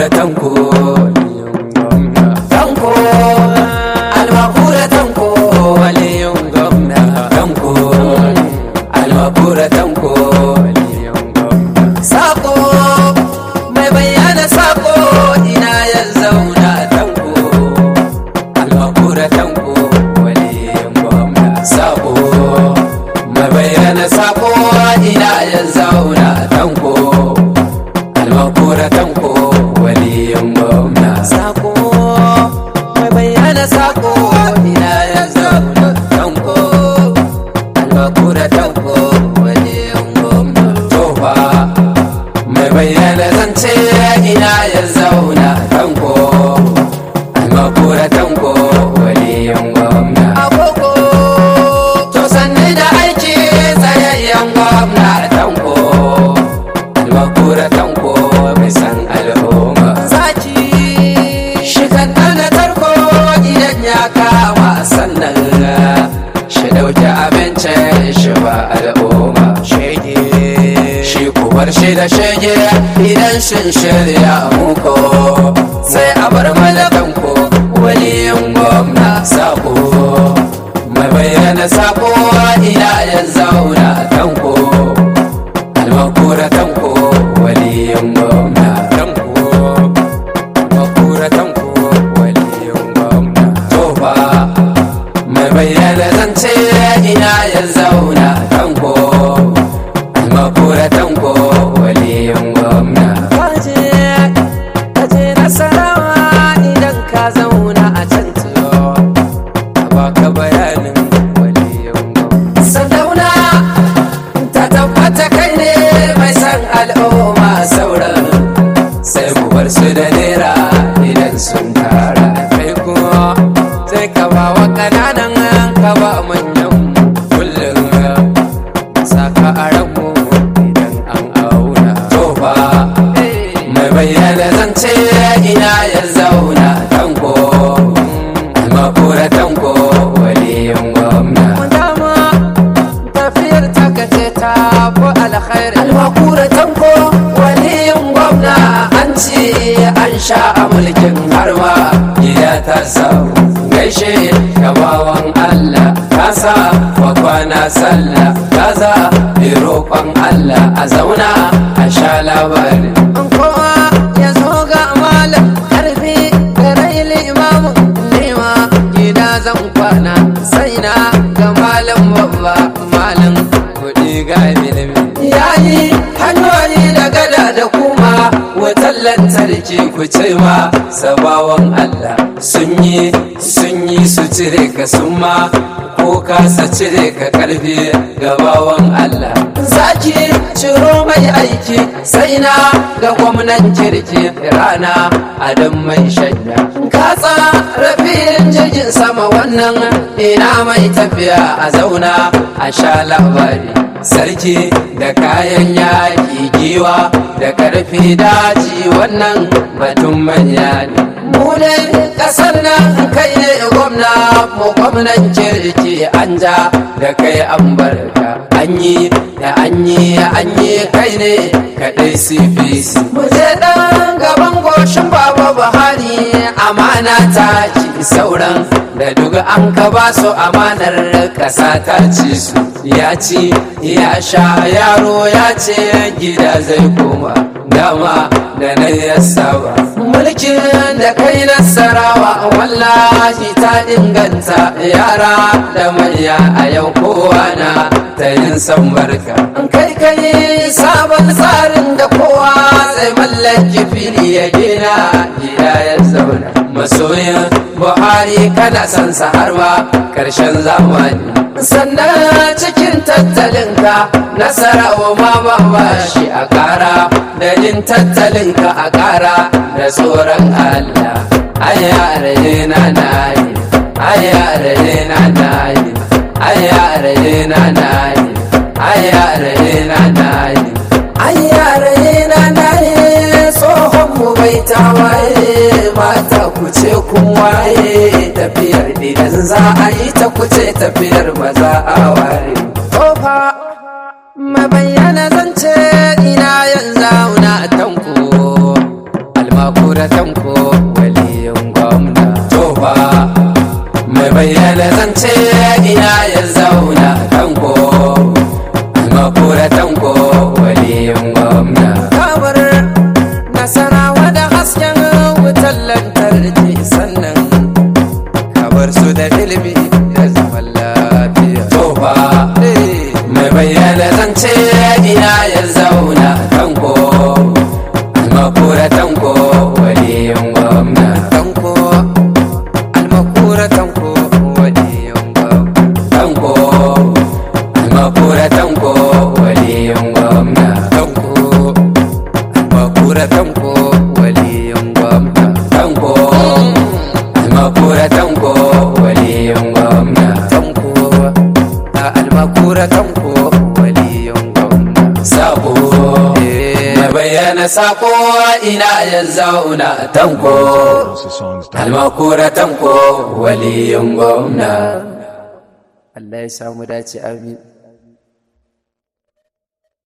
almakura tanko tanko almakura tanko waliyin gwamna tanko almakura tanko waliyin gwamna sako mai bayyana sako ina ya zauna tanko almakura tanko waliyin gwamna sako mai bayyana sako ina ya zauna tanko almakura tanko waliyin gwamna sako mai bayyana sako ina ya zauna tanko almakura tanko waliyin gwamna tofa mai bayyana zance ina ya zauna tanko almakura tanko waliyin gwamna agogo to sanne da aiki tsayayyen gwamna tanko almakura tanko mai san al'umma zaki shi kan ɗana tarko idan ya kama sannan shi ɗauki abincin shi ba al'umma shege shi kubar shi da shege idan shin shirya muko sai a bar malakanko waliyin gwamna sako mai bayyana sako ina ya zauna tanko almakura tanko waliyin gwamna tanko almakura tanko waliyin gwamna tofa mai bayyana zance ina ya zauna tanko almakura tanko waliyin gwamna kaje kaje nasarawa idan ka zauna a can tiyo baka bayanin waliyin gwamna sadauna ta tabbata kai ne mai san al'umma sauran sai mu bar su da nera idan sun tara kai kuma sai ka ba wa ƙananan ka ba manyan kullum saka a ranmu idan an auna to ba mai bayyana zance ina ya zauna tanko almakura tanko waliyin gwamna dama tafiyar takace ta fi alkhairi almakura tanko waliyin gwamna an ce an sha a mulkin harma gida ta samu gaishe gabawan Allah kasa wa kwana sallah kaza bi roƙon Allah a zauna a sha labari an kowa ya zo ga malam karfi da rai limamin nema gida zan kwana sai na ga malam babba malam kuɗi ga ilimi yayi hanyoyi da gada da kuma wutar lantarki ku ce ma sabawan Allah sun yi sun yi su cire ka sun ma ko kasa cire ka karfi gabawan Allah zaki ciro mai aiki sai na ga gwamnan kirki rana adam mai shanya ka tsara filin jirgin sama wannan ina mai tafiya a zauna a sha labari sarki da kayan yaƙi giwa da ƙarfi daji wannan batun manya ne mu ne ƙasar nan kai ne gwamna mu gwamnan kirki an ja da kai an barka an yi da an yi an yi kai ne kaɗai cpc mu je ɗan gaban goshin baba buhari amana ta ci sauran da duk an ka ba su amanar ƙasa ta ci su ya ci ya sha yaro ya ce gida zai koma dama da na ya saba mulkin da kai nasarawa wallahi ta inganta yara da manya a yau kowa na ta yin san barka kai kai sabon tsarin da kowa zai mallaki fili ya gina gida ya zauna masoyin buhari kana son sa har ma karshen zamani sannan cikin tattalinka nasarawa ma ba ba shi a kara da yin tattalinka a kara da tsoron allah ayyare na nayi ayyare na nayi ayyare na nayi ayyare na nayi ayyare na nayi tsohon mu bai tawaye mata ku ce kun waye tafiyar idan za a yi ta kuce tafiyar ba za a ware kofa mabayyana zance ina yanzu na tanko almakura almakura tanko waliyin gwamna sako mai bayyana sako ina ya zauna tanko almakura tanko waliyin gwamna Allah ya samu dace amin